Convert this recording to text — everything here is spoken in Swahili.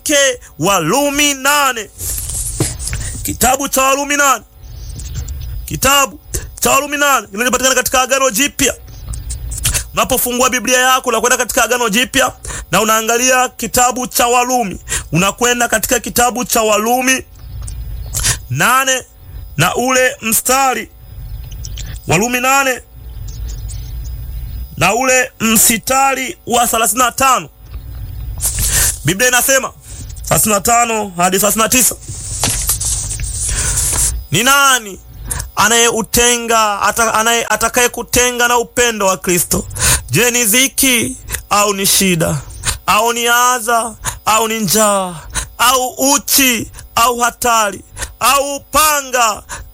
chake Warumi nane, kitabu cha Warumi nane, kitabu cha Warumi nane kinachopatikana katika Agano Jipya. Unapofungua Biblia yako unakwenda katika Agano Jipya na unaangalia kitabu cha Warumi, unakwenda katika kitabu cha Warumi nane na ule mstari Warumi nane na ule msitari wa 35 Biblia inasema 35 hadi 39, ni nani anayeutenga anaye atakaye kutenga na upendo wa Kristo? Je, ni dhiki au ni shida au ni adha au ni njaa au uchi au hatari au upanga